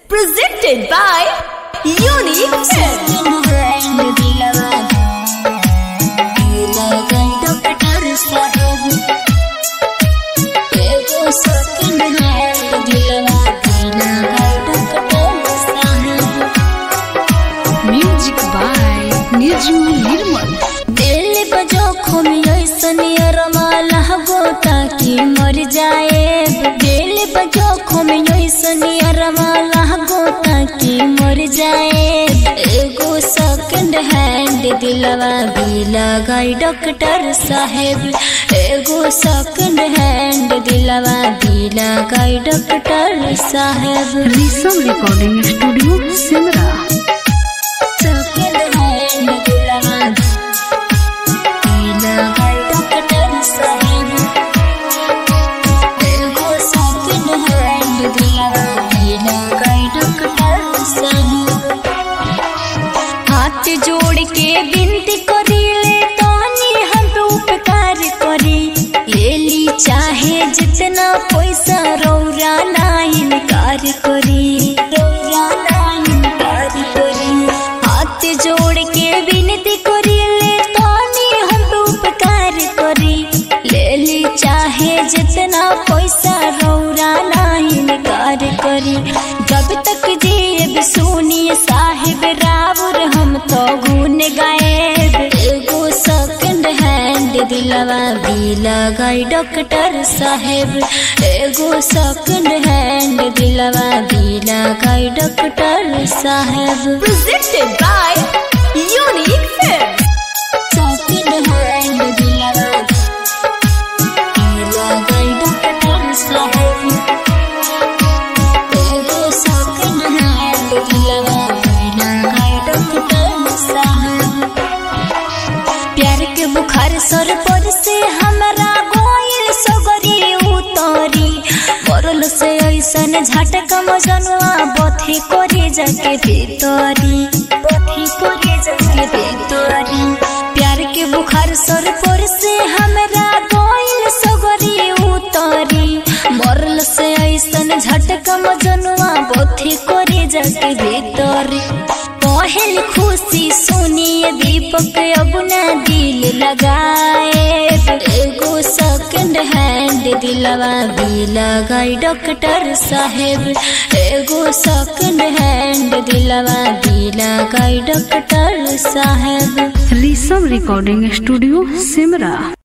Presented by Unique Films. Music by Niju Nirmal. दिल बजो खुमी ऐसन रमाला गोता की मर जाए दिल बजो खुमी ऐसन रमाला गोता की मर जाए एगो सेकंड हैंड दिलवा भी लगाई डॉक्टर साहेब एगो सेकंड हैंड दिलवा भी लगाई डॉक्टर साहेब Risam Recording Studio, Simra. Second hand दिलवा हाथ जोड़ के विनती करीले तानी हम पे उपकार करी ले ली चाहे जितना पैसा रौरा ना इनकार करी रौरा ना इनकार करी हाथ जोड़ के विनती करीले तानी हम पे उपकार करी ले ली चाहे जितना पैसा रौरा ना इनकार करी जब तक जीब सुनिए साहिब रावर हम तो गुन गायब एगो सेकंड हैंड दिलवा भी लगाई डॉक्टर साहेब एगो सेकंड हैंड दिलवा भी लगाई डॉक्टर साहेब Presented by Unique Films. Second hand दिलवा भी लगाई डॉक्टर साहेब एगो सेकंड हैंड दिलवा भी लगाई डॉक्टर साहेब प्यार के बुखार सर पर से हमरा गोइल सगरी उतरी मरल से ऐसन झटका मजनुआ बथी करे जाके भीतरी बथी करे जाके भीतरी प्यार के बुखार सर पर से हमरा गोइल सगरी उतरी मरल से ऐसन झटका मजनुआ बथी करे जाके भीतरी पहल खुशी सुनिए दीपक अब ना दिल लगाए एगो सेकंड हैंड दिलवा भी लगाई डॉक्टर साहेब एगो सेकंड हैंड दिलवा भी लगाई डॉक्टर साहेब Risam Recording Studio, Simra.